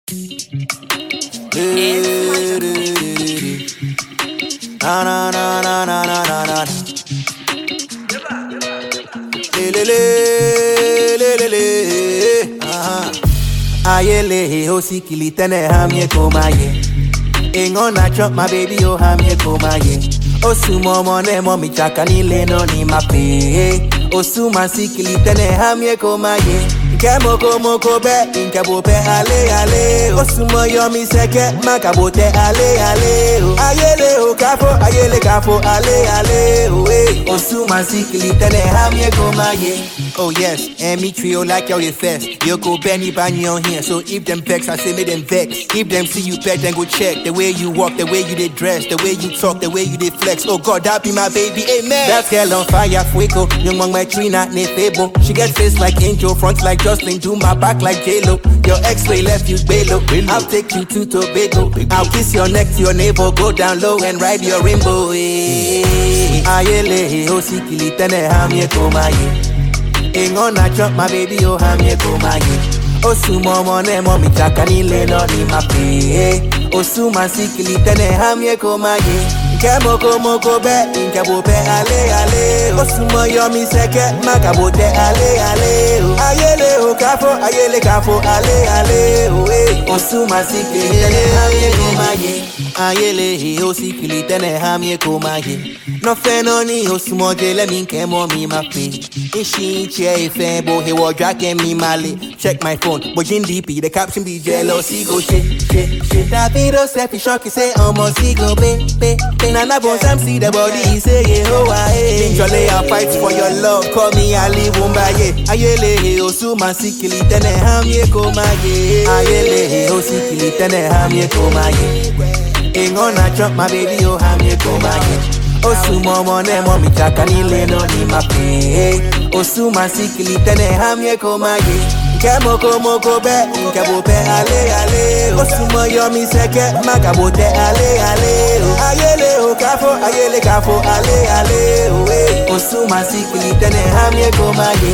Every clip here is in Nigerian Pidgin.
Na na na na na na na na. Le le le le le le. Ah. Ayele o sikili tene hamye komaye. Ingo na chop my baby o hamye komaye. Osumo mone mo mi chaka ni leno ni mape. Osuma sikili tene hamye komaye. Nke moko moko be, nke bo be ale ale. Osumo yo mi seke, makabo te ale ale. oh. Ayele o kafo, ayele kafo ale ale. oh, eh. Osuma sikili tene hamye komaye. Oh yes, and me trio like y'all the first. You go Benny Bany on here, so if them vex, I say make them vex. If them see you pet, then go check the way you walk, the way you dey dress, the way you talk, the way you dey flex. Oh God, that be my baby, amen. That girl on fire, fuego. Young man, my tree not nefebo. She get face like angel, front like Jocelyn, do my back like J Lo. Your X-ray left you belo. I'll take you to Tobago. I'll kiss your neck to your navel, go down low and ride your rainbow. eh. Ayele, oh sikili tene hamye komaye. Ingo na chop my baby oh hamye komaye Osuma mone mo mi chaka ni leno ni mape Osuma sikili tene hamye komaye Nke moko moko be, nke bo be ale ale Osuma yo mi seke, makabo te ale ale oh. Ayele o kafo, ayele kafo ale ale oh, eh. Osuma sikili tene hamye komaye Ayele o sikili tene hamye komaye No feno ni osumo jele mi nke mo mi mape Ishi chair ife bo he wa drake mi male Check my phone, bojin DP, the caption be jealousy go shit, shit, shit Davido selfie shock, he say almost he go be, be, be Nana bon Sam see the body, he say yeah, oh aye Jole I fight for your love, call me Ali Wumbaye Ayele osuma sikili tene hamye komaye Ayele osikili tene hamye komaye Ingo na chop my baby oh hamye komaye Osuma mone mo mi chaka ni leno ni mape Osuma sikili tene hamye komaye Nke moko moko be, nke bo be ale ale Osuma yo mi seke, makabo te ale ale oh. Ayele o kafo, ayele kafo ale ale oh, eh. Osuma sikili tene hamye komaye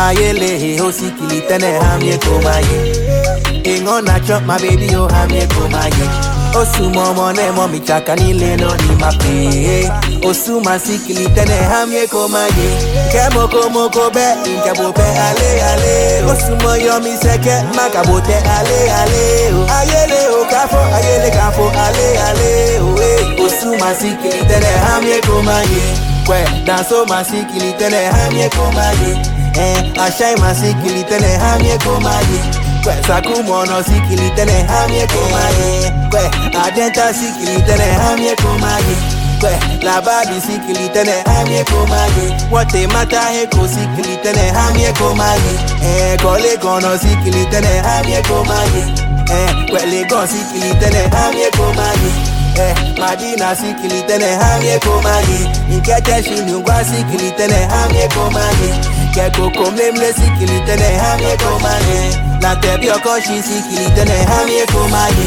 Ayele o sikili tene hamye komaye Ingo na chop my baby oh hamye komaye Osuma mone mo mi chaka ni leno ni mape Osuma sikili tene hamye komaye Nke moko moko be, nke bo be ale ale Osuma yo mi seke, makabo te ale ale oh. Ayele o kafo, ayele kafo ale ale oh, eh. Osuma sikili tene hamye komaye Kwe, danso masikili tene hamye komaye Eh, ashai masikili tene hamye komaye Kwe, sakumono sikili tene hamye komaye Kwe, adenta sikili tene hamye komaye Kwe, labadi sikili tene hamye komaye Wote mata heko sikili tene hamye komaye Eh, kole kono sikili tene hamye komaye Eh, kwe legon sikili tene hamye komaye Eh, Madina sikili tene hamye komaye Nkete shinungwa sikili tene hamye komaye Keko komlemle sikili tene hamye komaye La tebi okoshi sikili tene hamye komaye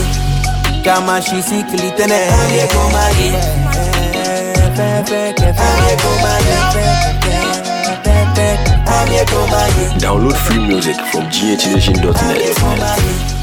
Kama shi sikili tene hamye komaye Hamye komaye Hamye komaye Download free music from Hamye ghnation.net. komaye